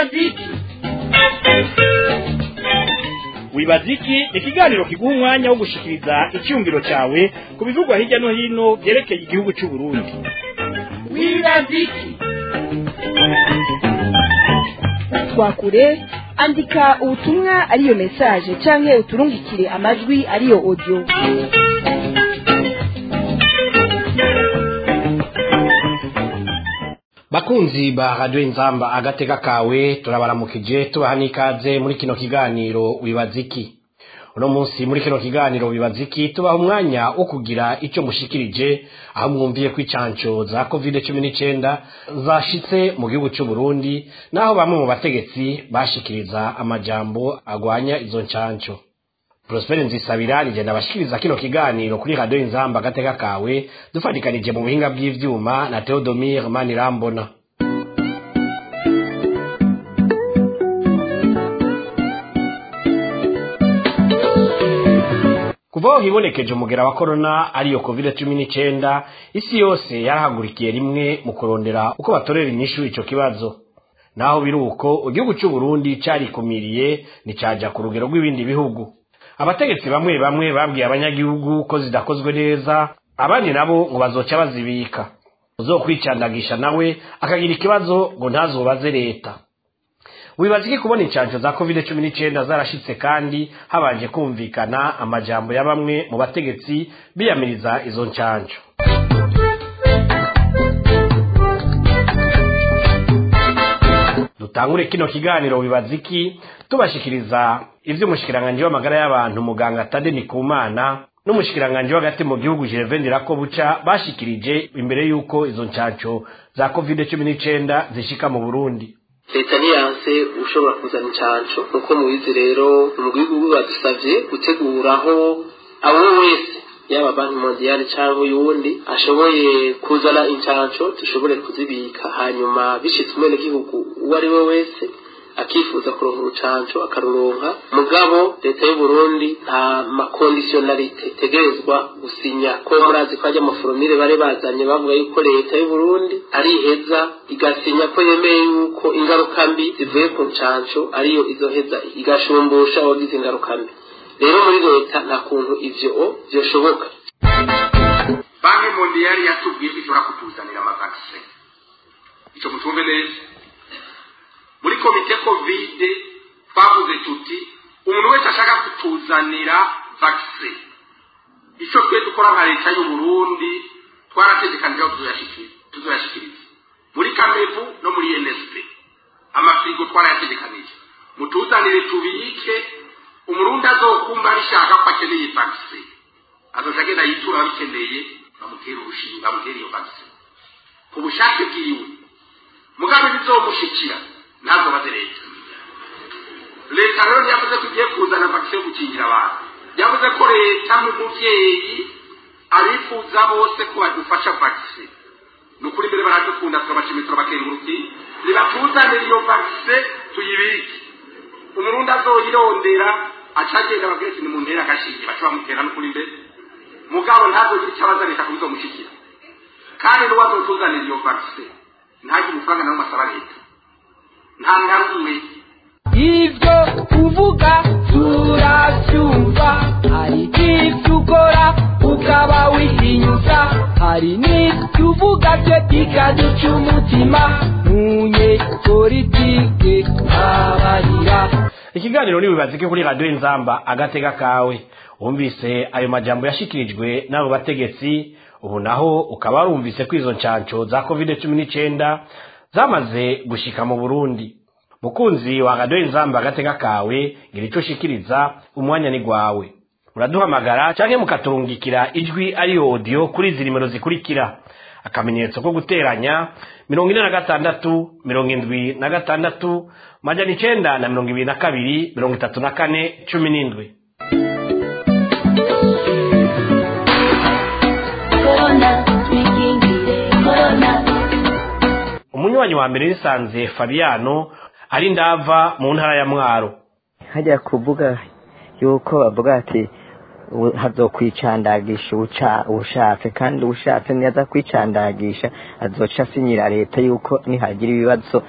wibaziki wibaziki ni ikiganiro kiguha umwanya wo gushikiriza icyumviro cyawe ku bivugwa hirya no hino byerekeye igihugu cy'u Burundi wibaziki twakure andika ubutumwa ariyo message canke uturungikire amajwi ariyo audio bakunzi ba radio inzamba agateka kawe turabaramukije tubaha n'ikaze muri kino kiganiro wibaziki uno munsi muri kino kiganiro wibaziki tubaha umwanya wo kugira icyo mushikirije aho mwumviye ko icanco za covid cumi n'icyenda zashitse mu gihugu cy'u Burundi naho bamwe mu bategetsi bashikiriza amajambo agwanya izo ncanco Prosper Nzisabira rigenda abashikiriza kino kiganiro kuri radio inzamba agateka kawe dufatikanije mu buhinga bw'ivyuma na Theodomir Manirambona kuva aho hibonekeje umugera wa korona ariyo covid cumi n'icyenda isi yose yarahagurikiye rimwe mu kurondera uko batorera inyishu ico kibazo naho biri uko igihugu cy'u Burundi carikumiriye nticaja ku rugero rw'ibindi bihugu abategetsi bamwe bamwe babwiye abanyagihugu ko zidakozwe neza abandi nabo ngo bazoca bazibika uzokwicandagisha nawe akagira ikibazo ngo ntazobaze leta wibaza iki kubona incanco za covid cumi n'icyenda zarashitse kandi habanje kumvikana amajambo ya bamwe mu bategetsi biyamiriza izo ncanco dutangure kino kiganiro wibaza iki tubashikiriza ivy'umushikiranganji w'amagara y'abantu muganga Tade Nikumana n'umushikiranganji w'agati mu gihugu Gervain Ndirakobuca bashikirije imbere y'uko izo ncanco za covid cumi n'icyenda zishika mu Burundi leta ntiyanse ushobora kuzana incanco nuko mubizi rero umugwi w'igihugu badusavye guteguraho abo wese yaba banki mondiale cyangwa uyundi ashoboye kuzana incanco dushobore kuzibika hanyuma bishitse umwenegihugu uwo ari we wese akifuza kuronka urucanco akaruronka mugabo leta y'u Burundi nta makondisiyonalite tegerezwa gusinya ko murazi ko ajya amaforomire bari bazanye bavuga yuko leta y'u Burundi ariheza igasinya ko yemeye yuko ingaruka mbi zivuye ku ncanco ariyo izoheza igashumbusha abagize ingaruka mbi rero muri leta nta kuntu ivyo vyoshoboka banki mondiyali yatubwiye ko ishobora kutuzanira amavakisi ico mutumve neza muri komite kovide twavuze tuti umuntu wese ashaka kutuzanira vakisi icyo twe dukora nka leta y'u Burundi twarategekanije aho tuzoyashikiriza muri kamevu no muri nsp amafirigo twarayategekanije mutuzanire tubike umurundi azokumva bishaka ko akeneye vakisi azoca agenda yitura abikeneye bamutera urushinga bamutera iyo vakisi ku bushake bwiwe mugabe bizomushikira ntabwo baze leta leta rero yavuze ko igiye kuzana vakisi yo gukingira abantu yavuze ko leta nk'umubyeyi abifuza bose ko badufasha vakisi ni ukuri mbere baradukunda turabashimiye turabakenguruki nibatuzanire iyo vakisi tuyibike umurundi azoyirondera acagenda bagese ni mu ntera agashinge baca bamutera n'ukuri mbere mugabo ntazogira icyo abaza leta kubizomushikira kandi n'uwo azotuzanira iyo vakisi ntagire amafaranga nawe masaba leta nta ntarumwe ibyo uvuga turabyumva hari ibyo ukora ukaba wihinyuza hari n'ibyo uvuga byo bikaduca umutima ntunye politike abarira ikiganiro nibibazike kuri radio inzamba agatega kawe wumvise ayo majambo yashikirijwe n'abo bategetsi ubu naho ukaba warumvise ko izo ncanco za covid cumi n'icyenda zamaze gushika mu burundi mukunzi wa radio inzamba agatega kawe ngira ico ushikiriza umwanya ni gwawe muraduhamagara canke mukaturungikira ijwi ariyo audio kuri izi nimero zikurikira akamenyetso ko guteranya mirongo ine na gatandatu mirongo indwi na gatandatu majana icenda na mirongo ibiri na kabiri mirongo itatu na kane cumi n'indwi umunywanyi wa mbere nisanze fabiano ari ndava mu ntara ya mwaro hajya kuvuga yuko bavuga ati u- hazokwicandagisha uca- ushatse kandi ushatse niyaza kwicandagisha azoca asinyira leta yuko nihagira ibibazo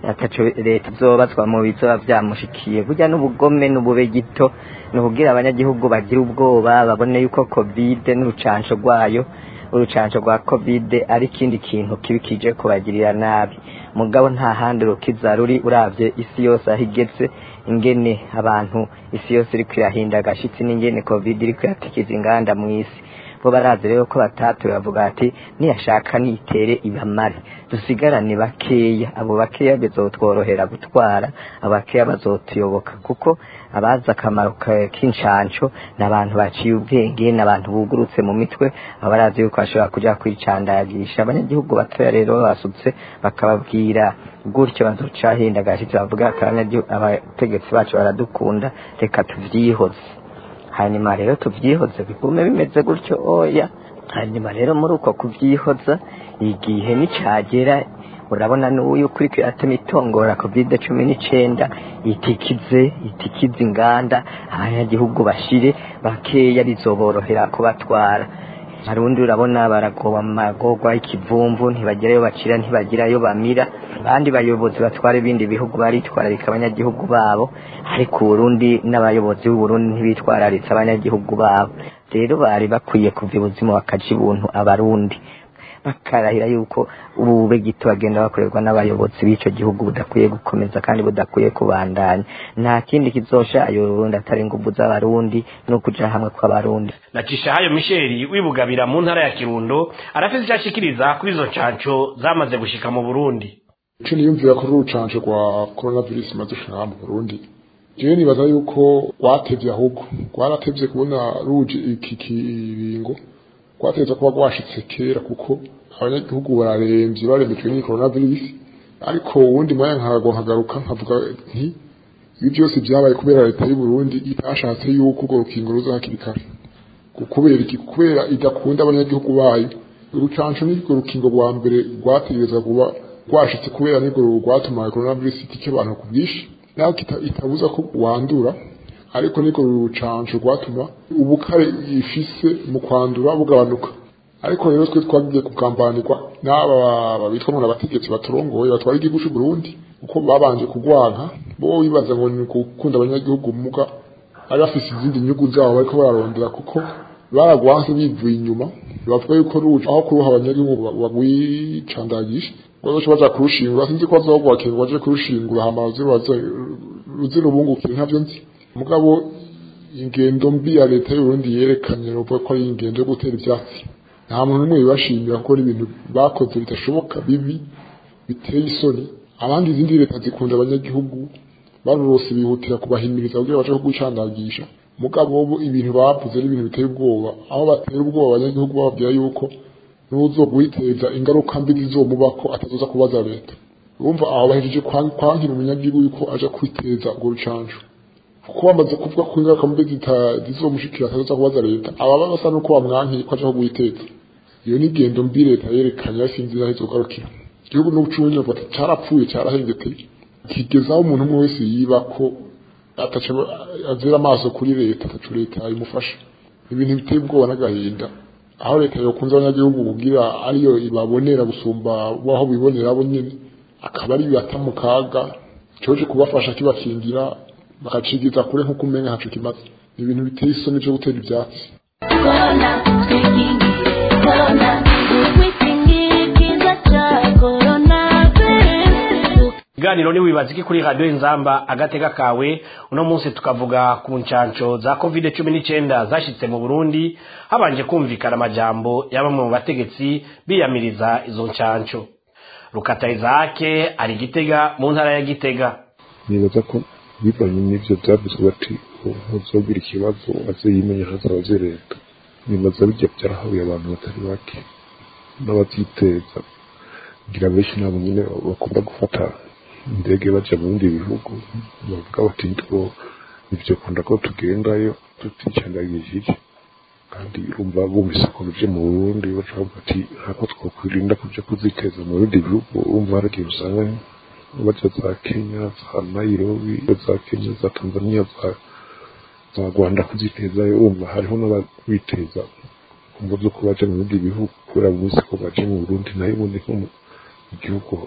ataco leta izobazwa mu bizoba vyamushikiye burya n'ubugome n'ubube gito ni ukugira abanyagihugu bagira ubwoba babone yuko covid n'urucanco rwayo urucanco rwa covid ari ikindi kintu kibi kije kubagirira nabi mugabo nta handi rukiza ruri uravye isi yose aho igeze ingene abantu isi yose iriko irahinda agashitsi n'ingene covid iriko iratikiza inganda mw'isi bo barazi rero ko batatu bavuga ati niyashaka nitere ibamare dusigarane bakeya abo bakeya bizotworohera gutwara abo bakeya bazotuyoboka kuko abazi akamaro ka- k'incanco ni abantu baciye ubwenge ni abantu bugurutse mu mitwe aba barazi yuko bashobora kuja kwicandagisha abanyagihugu batoya rero basutse bakababwira gutyo bazoca hinda agashitsi bavuga ati "Abanyagihugu- abategetsi bacu baradukunda reka tuvyihoze hanyuma rero tuvyihoze bigume bimeze gutyo oya hanyuma rero muri uko kuvyihoza igihe nicagera urabona n'uyu kuri kiratema itongora covid cumi n'icenda itikize itikize inganda abanyagihugu bashire bakeya bizoborohera kubatwara harundi urabona baragoba mu magorwa y'ikivumvu ntibagerayo bacira ntibagirayo bamira abandi bayobozi batwara ibindi bihugu baritwararika abanyagihugu babo ariko uburundi n'abayobozi b'uburundi ntibitwararitse abanyagihugu babo rero bari bakwiye kuva ibuzima bakaja ibuntu abarundi bakarahira yuko ubu bube gito bagenda bakorerwa n'abayobozi b'ico gihugu budakwiye gukomeza kandi budakwiye kubandanya nta kindi kizosha ayo Burundi atari inguvu z'abarundi no kuja hamwe kw'abarundi nacisha hayo misheri wibugabira mu ntara ya kirundo arafise icyo ashikiriza kuri izo ncanco zamaze gushika mu burundi ico niyumvira ko urucanco rwa coronavirus imaze gushika mu Burundi jewe nibaza yuko rwatevye ahubwo rwaratevye kubona ruje iki kiringo rwatevye kuba rwashitse kera kuko abanyagihugu bararemvye baremejwe n'iyi coronavirus ariko uwundi mwanya nkago nkagaruka nkavuga nti ibi byose byabaye kubera leta y'u Burundi itashatse yuko urwo rukingo ruza hakiri kare kubera iki kubera idakunda abanyagihugu bayo urucanco n'urwo rukingo rwa mbere rwategereza kuba rwashitse kubera nirwo rwatumaye coronavirus itike abantu ku bwinshi naho kita- itabuza ko wandura ariko nirwo rucanco rwatuma ubukare ifise mu kwandura bugabanuka ariko rero twe twagiye kugambanirwa n'aba bitwa ngo abategetsi baturongoye batwara igihugu cy'u Burundi uko babanje kugwanka bo bibaza ngo ni gukunda abanyagihugu muga ari bafise izindi nyungu zabo bariko bararondera kuko baragwanse bivuye inyuma bavuga yuko ruca aho kuruha abanyagihugu bagwicandagisha bazoca baja kurushingura sinzi ko bazogwakirwa baje kurushingura hama baze baze ruze rubungukire ntavyo nzi mugabo ingendo mbi ya leta y'uburundi yerekanye ruvuga ko ari ingendo yo gutera ivyatsi nta muntu n'umwe bibashimira kuko ari ibintu bakoze bidashoboka bibi biteye isoni abandi izindi leta zikunda abanyagihugu barose bihutira kubahimiriza kugira baje kugucandagisha mugabo bo ibintu bavuze ari ibintu biteye ubwoba aho batera ubwoba abanyagihugu bababwira yuko n'uzogwiteza ingaruka mbi zizomubako atazoza kubaza leta urumva aho bahejeje kwan- kwankira umunyagihugu yuko aja kwiteza urwo rucanco kuko bamaze kuvuga ko ingaruka mbi zita- zizomushikira atazoza kubaza leta ababa basa nuko bamwankiye ko aja kugwiteza iyo ni ingendo mbi leta yerekanye ariko sinzi aho izogarukira igihugu n'ubucunyi bavuga ati carapfuye carahengeteye kigezaho umuntu umwe wese yiba ko ataca azira amaso kuri leta ataco leta imufasha ibintu biteye ubwoba n'agahinda aho leta yokunze abanyagihugu kugira ariyo ibabonera gusumba waho bibonera bo nyene akaba ari bata mu kaga coje kubafasha kibakingira bakacigiza kure nk'uko umenya ntaco kimaze ni ibintu biteye isoni vyo gutera ivyatsi Corona, twikingire corona, twikingire ikiza ca coronavirus. ikiganiro ni wibaza iki kuri radiyo inzamba agateka kawe uno munsi tukavuga ku ncanco za covid cumi n'icyenda zashyitse mu burundi habanje kumvikana amajambo ya bamwe mu bategetsi biyamiriza izo ncanco rukata izake ari gitega mu ntara ya gitega nibaza ko bivanye n'ivyo byavuzwe bati ntuzogira ikibazo aze yimenya hazabaze leta nibaza bijya byarahabuye abantu batari bake n'abavyiteza ngira benshi nabo nyine bakunda gufata indege baja mu bindi bihugu bavuga bati nitwo ivyo kunda ko tugendayo tuticandagishije kandi urumva bumvise ko bije mu Burundi baca bavuga ati ntako twokwirinda kuja kuziteza mu bindi bihugu urumva hari igihe usanga baja za Kenya za Nairobi za Kenya za Tanzania za za Rwanda kuzitezayo urumva hariho n'abiteza kumva zo ko baja mu bindi bihugu kubera bumvise ko baje mu Burundi nayo ubundi nko mu gihugu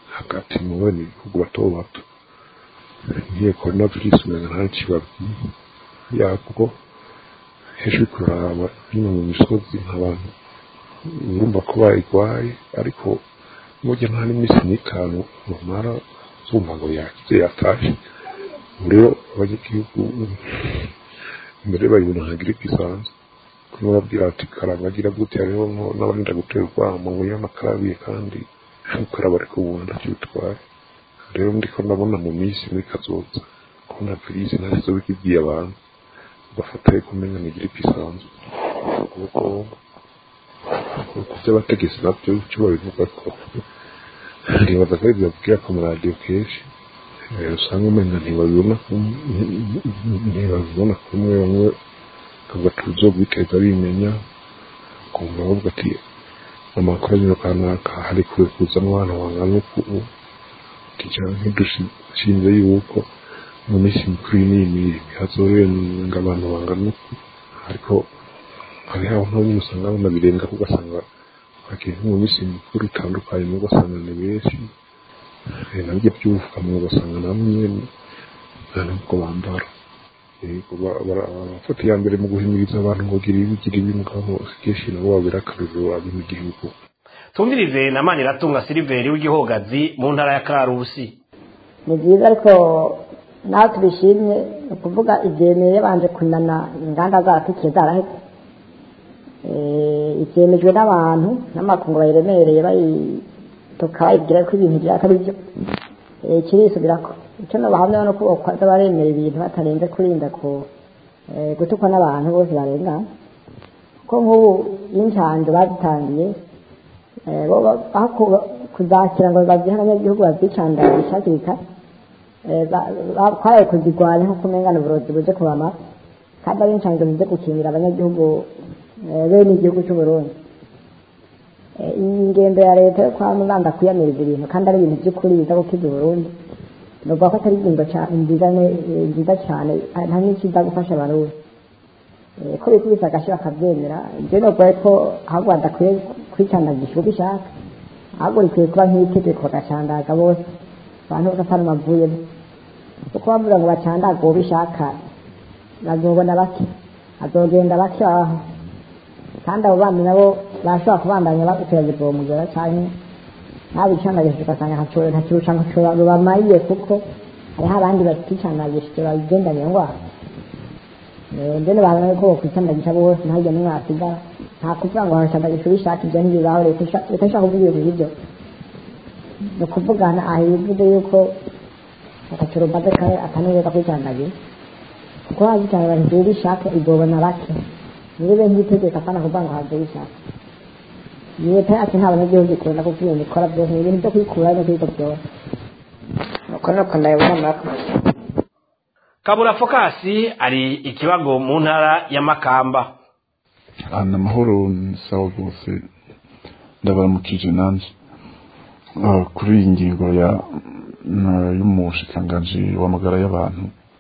hagati mu bene ibihugu bato bato ngiye korona virusi umenga nta kibabwiye yabwo hejuru kuraba hino mu misozi nk'abantu urumva ko bayirwaye ariko mujya nta n'iminsi n'itanu rumara zumva ngo yakize yatashe ubu rero abanyagihugu mbere bayibona nka giripe isanzwe kuba babwira ati karabagira gute hariho n'abarinda gutera urwamo ngo y'amakarabiye kandi ukaraba ariko ubu ntacyo bitwaye rero ndiko ndabona mu minsi muri kazoza kubona virusi ntacyo bikibwiye abantu bafata yuko umenya ni giripe isanzwe kuko ku by'abategetsi nabyo icyo babivuga ko ntibaza ko ibyo babwira ku maradiyo kenshi usanga umenya ntibabibona ntibabibona kumwe bamwe kavuga ati uzobiteza bimenya kumva bavuga ati amakoraniro kanaka hari kure kuzamo abana bangana uku tijana ntidushinze yuko mu minsi mikuru n'iyi hazorenga abantu bangana uku ariko hariho aho nyine usanga banabirenga ugasanga bagiye mu minsi mikuru itandukanye ugasanga ni benshi nabyo by'ubupfukamunwa ugasanga namwe nta nubwo bambara barafata iya mbere mu guhimiriza abantu ngo gira ibi gira ibi mugabo kenshi nabo babera akaruriro abi mu gihugu tumvirize na maniratunga siliveri w'igihogazi mu ntara ya karusi ni byiza ariko nawe tubishimye ni ukuvuga ibyemeye yabanje kunana inganda zaratukiye zarahetse ibyemejwe n'abantu n'amakungu bayiremereye bayituka bayibwira ko ibintu bya atari byo kirisubira ko icyo nabahamya no kuba baremera ibintu batarenze kurinda ku gutukwa n'abantu bose barengana ko nk'ubu n'incanjo bazitangiye kuzakira ngo bazihe abanyagihugu bazicandagire hakiri kare twaraye kuzirwanya nko kumengana uburozi buje kubama kandi ari inshanjo zize gukingira abanyagihugu bene igihugu cy'u Burundi iyi ngendo ya leta yo kwa muganga kwiyamiriza ibintu kandi ari ibintu by'ukuri biza gukiza Burundi nuvuga ko atari ingingo nziza nziza cyane nta n'ikiza gufasha abarundi ko bikubise agashyi bakabyemera ibyo ni ukuvuga ko ahubwo badakwiye kwicandagisha uko bishaka ahubwo rikwiye kuba nk'itegeko bagacandaga bose abantu bose atari amavuyemo kuko bavuga ngo bacandaga uwo bishaka bazobona bake azogenda bake aho kandi abo bandi nabo bashobora kubandanya baguteragirwa uwo mugera cyane ntabicandagishije ugasanga ntakirusha ngo rubamariye kuko hariho abandi baticandagishije babigendanye ndwara mbene babona ko bakwicandagisha bose ntajya n'umwe wasigara nta kuvuga ngo baracandagisha ubishaka ibyo ntibibaho leta ishaka kuvuga ibintu nk'ibyo ni ukuvugana aha bivuze yuko akacurumbade kare ataneza kwicandagira kuko hazicandagira ibyo bishaka igobona bake niba nk'itegeko apana kuvuga ngo habyo bishaka leta yacu nta banyagihugu ikunda kuko ibintu ikora byose ni ibintu byo kwikura no kwiga byose nuko nuko ndabibona murakoze kabura fokasi ari ikibago mu ntara ya makamba ahantu amahoro ni sawa rwose ndabaramukije nanjye kuri iyi ngingo ya y'umushikiranganji w'amagara y'abantu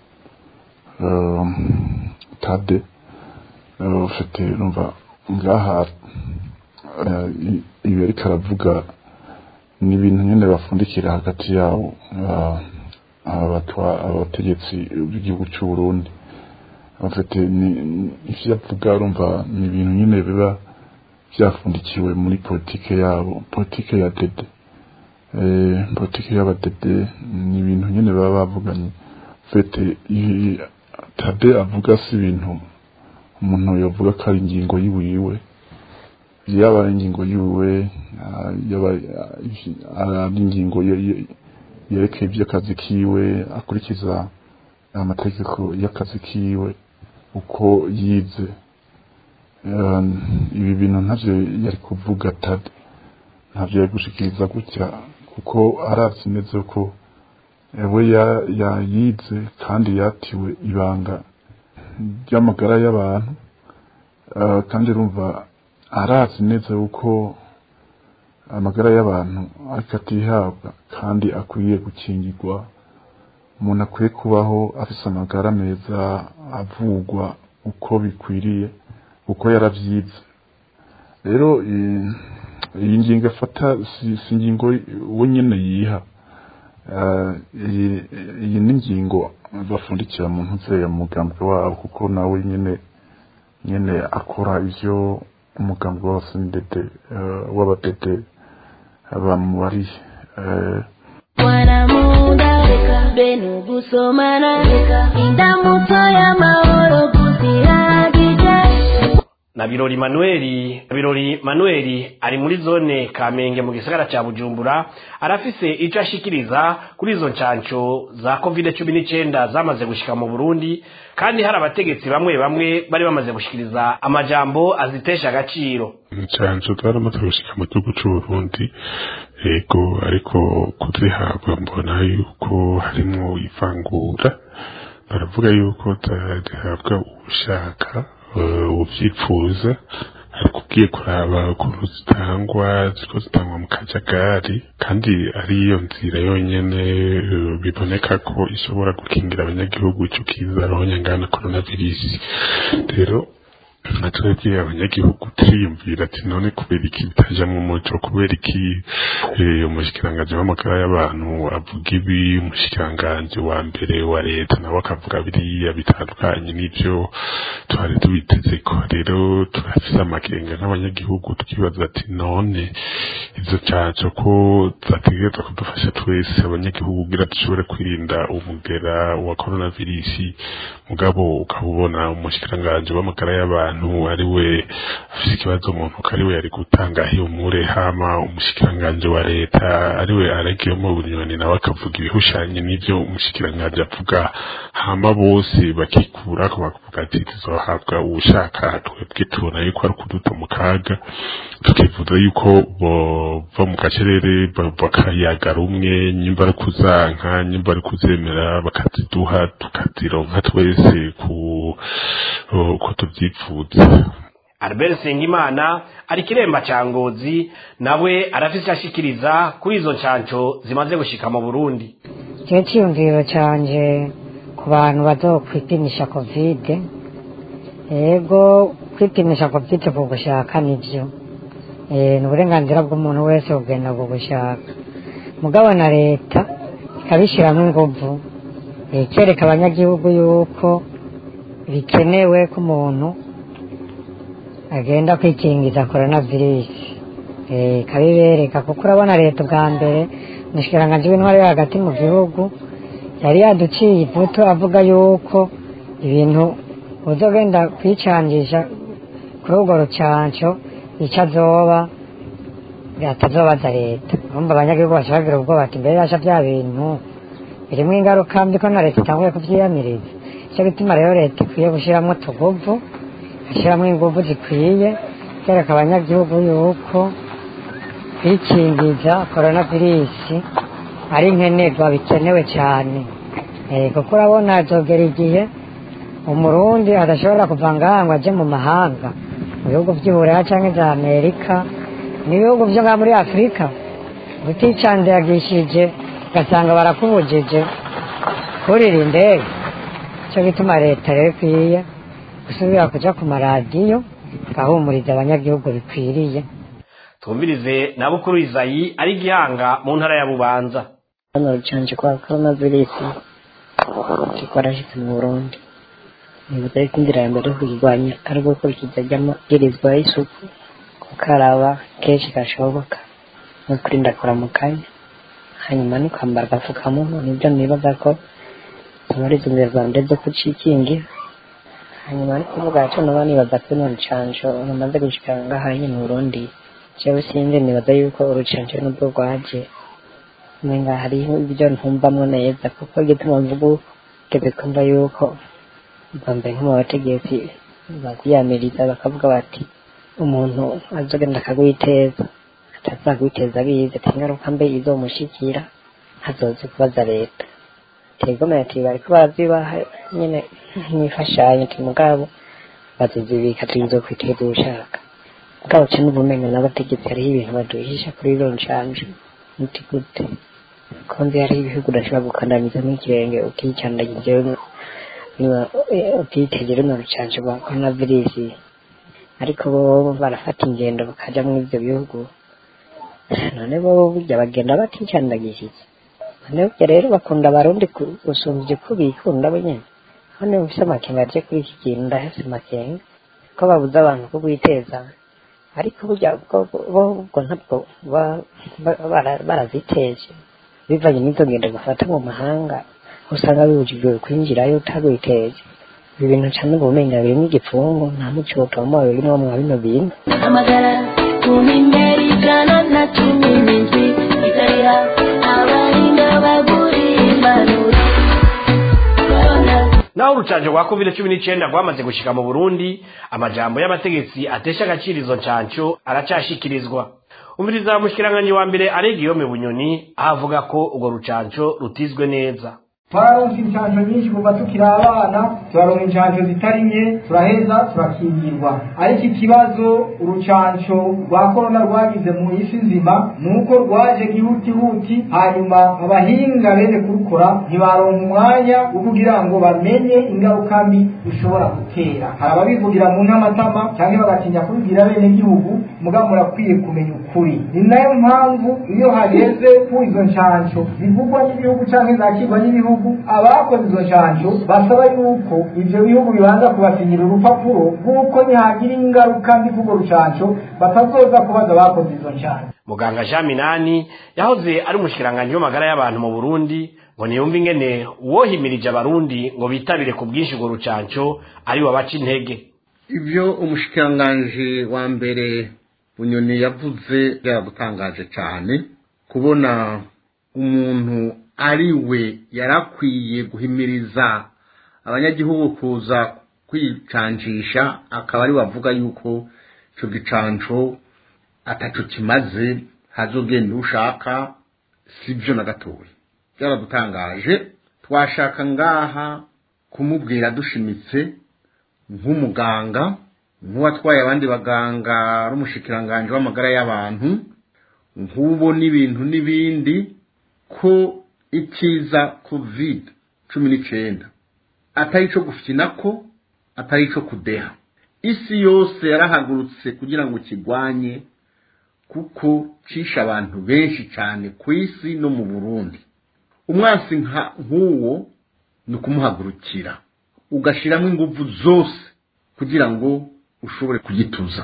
tade ufite numva ngaha ibi ariko aravuga ni ibintu nyine bafundikira hagati yabo abategetsi b'igihugu cy'u Burundi bafite ivyo avuga urumva ni ibintu nyine biba byafundikiwe muri politike yabo politike ya dede politike y'abadede ni ibintu nyine baba bavuganye fete tade avuga si ibintu umuntu yavuga ko ari ingingo yiwiwe yaba ari ingingo yiwe yaba ari ingingo yerekeye iby'akazi kiwe akurikiza amategeko y'akazi kiwe uko yize ibi bintu ntabyo yari kuvuga tade ntabyo yari gushikiriza gutya kuko aravye neza ko we yayize kandi yatiwe ibanga ry'amagara y'abantu kandi urumva arazi neza yuko amagara y'abantu ariko atihabwa kandi akwiye gukingirwa umuntu akwiye kubaho afite amagara meza avugwa uko bikwiriye uko yaravyize rero iyi ngingo afata si si ingingo we nyine yiha Eh, iyi iyi ni ingingo bafundikira mu ntuze mugambwe wabo kuko nawe nyine nyine akora ivyo umugambwe w'abasendede w'abadede bamubariye Eh, wanamuda benu gusomana indamutso y'amahoro gusiragije na birori manueli birori manueli ari muri zone kamenge mu gisagara ca bujumbura arafise ico ashikiriza kuri izo ncanco za covid cumi n'icenda zamaze gushika mu burundi kandi hari abategetsi bamwe bamwe bari bamaze gushikiriza amajambo azitesha agaciro incanco zaramaze gushika mu gihugu c'uburundi yego ariko kuzihabwa mbona yuko harimwo ivangura baravuga yuko zihabwa ushaka uvyipfuza ariko ugiye kuraba ukuntu zitangwa ziko zitangwa mu kajagari kandi ariyo nzira yonyene eh, biboneka ko ishobora gukingira abanyagihugu ico kiza rohonyangana coronavirus rero nka twebwe abanyagihugu turiyumvira ati none kubera iki bitaja mu muco kubera iki eh, umushikiranganji w'amagara y'abantu avuga ibi umushikiranganji wa mbere wa leta nawe akavuga biriya bitandukanye n'ivyo twari tubiteze ko rero turafise amakenga nk'abanyagihugu tukibaza ati none izo canco ko zategerezwa kudufasha twese abanyagihugu kugira dushobore kwirinda umugera wa coronavirus mugabo ukaba ubona umushikiranganji w'amagara y'abantu ari we afise ikibazo mu ntoki ari we yari gutanga ihumure hama umushikiranganji wa leta ari we aragiyemo bunyoni nawe akavuga ibihushanye n'ivyo umushikiranganji avuga hama bose bakikurako bakavuga ati tuzohabwa uwushaka twebwe tubona yuko ari ukuduta mu kaga tukifuza yuko bova mu gacerere ba- bakayaga rumwe nyimba ari kuzanka nyimba ari kuzemera bakaziduha tukazironka twese ku uko tuvyifuza albert sengimana ari kiremba ca ngozi nawe arafise ico ashikiriza kuri izo ncanco zimaze gushika mu burundi ikihe cyiyumviro canje ku bantu bazokwipimisha kovide yego kwipimisha kovide ku gushaka nivyo Eh, ni uburenganzira bw'umuntu wese kugenda ku gushaka mugabo na leta ikabishyiramo inguvu eh, ikereka abanyagihugu yuko bikenewe ko umuntu agenda kwikingiza korona virusi ikabibereka kuko urabona leta ubwa mbere umushikiranganji w'intwari yo hagati mu gihugu yari yaduciye ivuto avuga yuko ibintu uzogenda kwicangisha kuri urwo rucanco icyo azoba atazobaza leta urumva abanyagihugu bashobora kugira ubwoba ati mbere yasha bya bintu birimo ingaruka mbi ko na leta itanguye kuvyiyamiriza icyo gituma rero leta ikwiye gushyiramo utuguvu gushyiramo inguvu zikwiye kereka abanyagihugu yuko kwikingiza korona virusi ari nkenerwa bikenewe cyane Eh, kuko urabona azogera igihe umurundi adashobora kuva ngaha ngo aje mu mahanga mu bihugu by'uburaya cyangwa za amerika n'ibihugu byo ngaha muri afurika uticandagishije ugasanga barakubujije kurira indege cyo gituma leta rero ikwiye gusubira kuja ku maradiyo igahumuriza abanyagihugu bikwiriye twumvirize na bukuru izayi ari gihanga mu ntara ya bubanza hano rucanje kwa korona virusi kikorashitse mu burundi nibuza yuko inzira ya mbere yo kuyirwanya ari ugukurikiza ry'amabwirizwa y'isuku gukaraba kenshi gashoboka no kurinda kuramukanya hanyuma ni kwambara agapfukamunwa nibyo nibaza ko zimara izo nzira za mbere zo kucikingira hanyuma ni kuvuga ati noba nibaza ko ino rucanco rumaze gushika ngaha nyine mu burundi jewe sinzi nibaza yuko urucanco nubwo rwaje umenga hariho ibyo ntumvamwo neza kuko igituma mvuga tebe kumva yuko bambaye nko mu bategetsi bakwiyamiriza bakavuga bati umuntu azogenda akagwiteza atazagwiteza abizi ati ingaruka mbe izomushikira hazoze kubaza leta tegomeye ati bariko baravyibaha nyene nk'imfashanyo ati mugabo bazozibika tuzokwiteza ubushaka mugabo ca n'ubumenyi n'abategetsi hariho ibintu baduhisha kuri iro ncanje muti gute ko nzi hariho ibihugu udashobora gukandamiza n'ikirenge ukicandagize utitegera runo rucanco rwa korona virusi ariko bo barafata ingendo bakaja muri ivyo bihugu none bo burya bagenda baticandagishije none burya rero bakunda abarundi ku- gusumvya uko bikunda bo nyene none mufise amakenga aje kuri iki kintu ndahese amakenga ko babuza abantu ko gwiteza ariko burya bwo- bo ubwo ntabwo ba- ba- bara- baraziteje bivanye n'izo ngendo gufata mu mahanga usanga bibujijwe kwinjirayo utagwiteje ibi bintu cane ubumenga birimwo igipfungu nta muco utomoye urimwo mwa bino bintu amagara kumimera ijana na cumi n'indwi itarira abahinga baguriye impanuro naho urucanjo rwa covid cumi n'icyenda rwamaze gushika mu burundi amajambo y'abategetsi atesha agaciro izo ncanco aracashikirizwa umviriza mushikiranganje wa mbere aregiyome bunyoni aho avuga ko urwo rucanco rutizwe neza twararonse inshanjo nyinshi kuva tukiri abana turaronka inshanjo zitari nke turaheza turakingirwa ariko ikibazo urucanco rwa korona rwagize mu isi nzima ni uko rwaje gihutihuti hanyuma abahinga bene kurukora ntibaronka umwanya wo kugira ngo bamenye ingaruka mbi rushobora gutera hari ababivugira mu ntamatama cyangwa bagatinya kubibwira bene gihugu mugabo murakwiye kumenya ukuri ni nayo mpamvu iyo hageze ku izo nshansho zivugwa n'ibihugu cyangwa zakirwa n'ibihugu abakoze izo nshansho basaba yuko ibyo bihugu bibanza kubasinyira urupapuro rw'uko ntihagira ingaruka mbi k'urwo rucansho batazoza kubaza abakoze izo nshansho muganga jean minani yahoze ari umushikiranganje w'amagara y'abantu mu burundi ngo niyumve ingene uwohimirije abarundi ngo bitabire ku bwinshi urwo rucanco ari wabaca intege ibyo umushikiranganji wa mbere bunyoni yavuze byaradutangaje cyane kubona umuntu ari we yarakwiye guhimiriza abanyagihugu kuza kwicancisha akaba ari we avuga yuko icyo gicanco ataco kimaze hazogenda ushaka si byo na gatoya byaradutangaje twashaka ngaha kumubwira dushimitse nk'umuganga nk'uwatwaye abandi baganga ari umushikiranganje w'amagara y'abantu nk'ubo n'ibintu n'ibindi ko ikiza covid cumi n'icyenda atari icyo gufina ko atari icyo kudeha isi yose yarahagurutse kugira ngo kirwanye kuko cisha abantu benshi cyane ku isi no mu burundi umwansi nk'uwo ni ukumuhagurukira ugashyiramo ingufu zose kugira ngo ushobore kugituza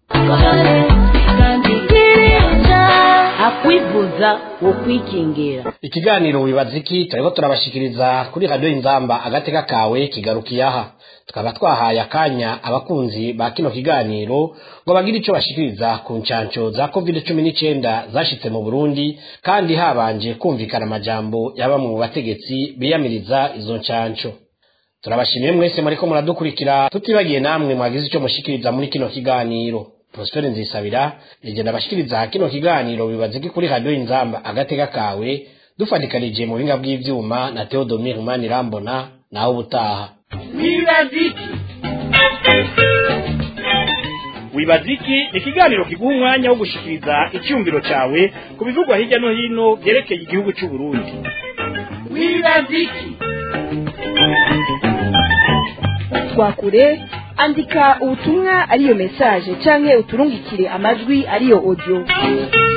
akwivuza wo kwikingira ikiganiro wibaza iki turiko turabashikiriza kuri radiyo inzamba agateka kawe kigarukiye aha tukaba twahaye akanya abakunzi ba kino kiganiro ngo bagire ico bashikiriza ku ncanco za covid cumi n'icenda zashitse mu burundi kandi habanje kumvikana amajambo ya bamwe mu bategetsi biyamiriza izo ncanco turabashimiye mwese muriko muradukurikira tutibagiye namwe mwagize ico mushikiriza muri kino kiganiro Prospere Nzisabira igenda bashikiriza kino kiganiro bibaziki kuri radio inzamba agateka kawe dufatikanije mu binga bw'ivyuma na Theodomir Manirambona naho ubutaha wibaziki wibaziki ni ikiganiro kiguha umwanya wo gushikiriza icyumviro cyawe ku bivugwa hirya no hino byerekeye igihugu cy'u Burundi wibaziki twakure andika ubutumwa ariyo message canke uturungikire amajwi ariyo audio